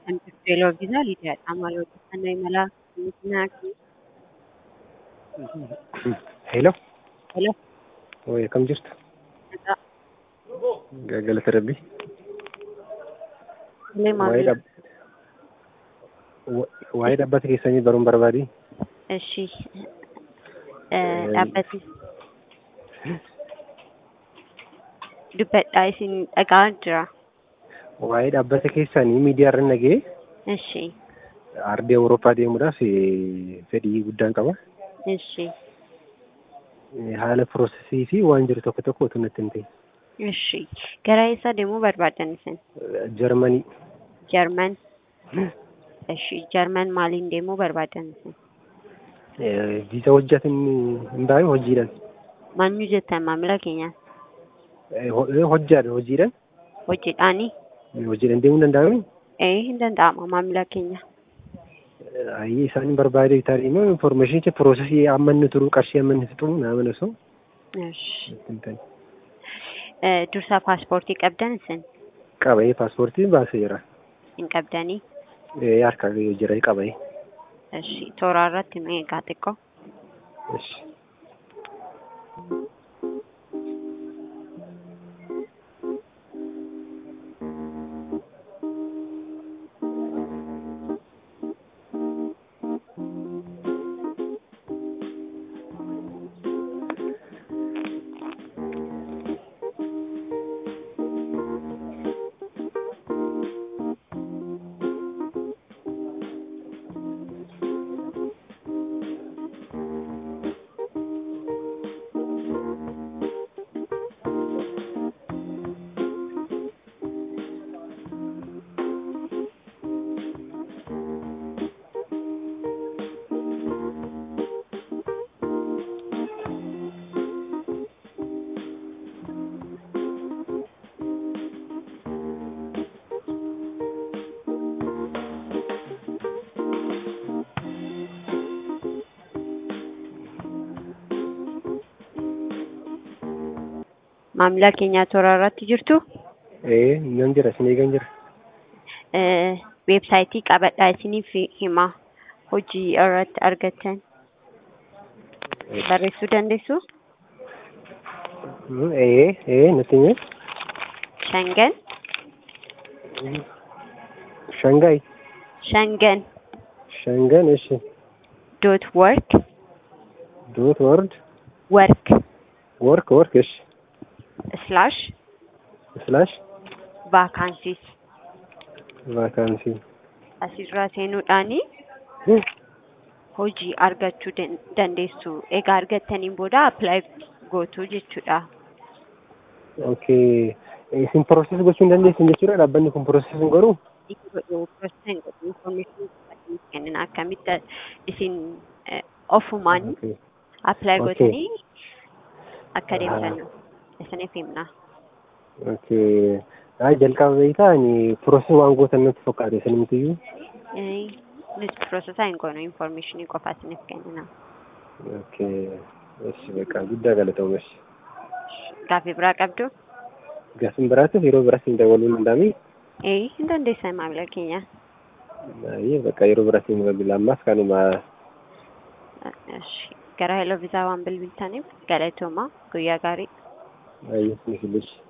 kan teelooviizyaa Lidiyaadha. Maal odeeffannoo imalaa miitinaa fi Hello. Hello. Oye, kam jirtu? Nagaa. Galata Rabbii. Illee Waa'ee maamila. dhab- wa- waa'ee dhaabbata keessanii baruun barbaadi. Ishi. Dhaabbati. Dubbadhaa isin dhagaa jira. Waa'ee dhaabbata keessanii miidiyaa irra nagee Ishi. ardii Awurooppaa deemuudhaaf eh, fedhii guddaan qaba. Ishi. Eh, Haala piroosesii fi waan jiru tokko tokko utuu natti himte. Ishi. Gara eessaa deemuu barbaadan isin? Jarmanii. Jarman. Ishi. Jarman maaliin deemuu barbaadan isin? Eh, Viisa hojjetan hin baay'ee hojiidhaan. Maal jettan maamila keenya? Eh, ho- eh, Hojjaadha hojiidhaan. Hojiidhaani? Hojiidhaan deemuu danda'amu. Ee hin danda'ama maamila keenya. Ayyee isaan barbaade tarii immoo infoormeeshinicha piroosesii amma inni turu qarshii amma inni fixu nama osoo Ishi. natti himtan. Eh, Dursa paaspoortii qabdan isin? Qabee paaspoortii baasee jira. Hin qabdanii? Eh, Harka jira qabee. Ishi. Tooraa irratti nu eegaa xiqqoo. Ishi. Maamila keenya toora irratti jirtu Eh, nan jira isin eegan jira. eh, weebsaayitii qabadhaa isiniif hima hojii irratti argattan barreessuu dandeessu Mm, Eh, eh, natti himi. shangan Shangaay. shangan Shangan ishi. dot work Dot word. work Work work ishi. slash Slash. vaakaansiis Vaakaansii. asirraa seenuudhaani Hmm. hojii argachuu dan- dandeessu egaa argattaniin booda apply gootu jechuudha Okay. Isin pirooses gochuu hin dandeessin jechuudha dhaabbanni kun pirooses hin godhuu? kennin akkamitti isin eh, ofumaan Okay. apply Okay. gootanii akka deemtan isiniif himna. Okay. Ay, jalqaba beektaa ani pirooses waan gootan natti fakkaate isinimtiyyuu. Eh, Nuti piroosesaa hin goonu information qofa isiniif kennina. Okay. Ishi beekaa guddaa galatooma ishi. Gaaffii biraa qabdu? Gaafin biraatiif yeroo biraatti hin dabaluu hin danda'amii? Eh, hin dandeessan maamila keenya. Baay'ee bakka yeroo biraatti hin bilbila ammaas kanuma Esh, Gara heloo viizaa waan bilbiltaniif galatooma guyyaa gaarii. baay'ee ni filisi.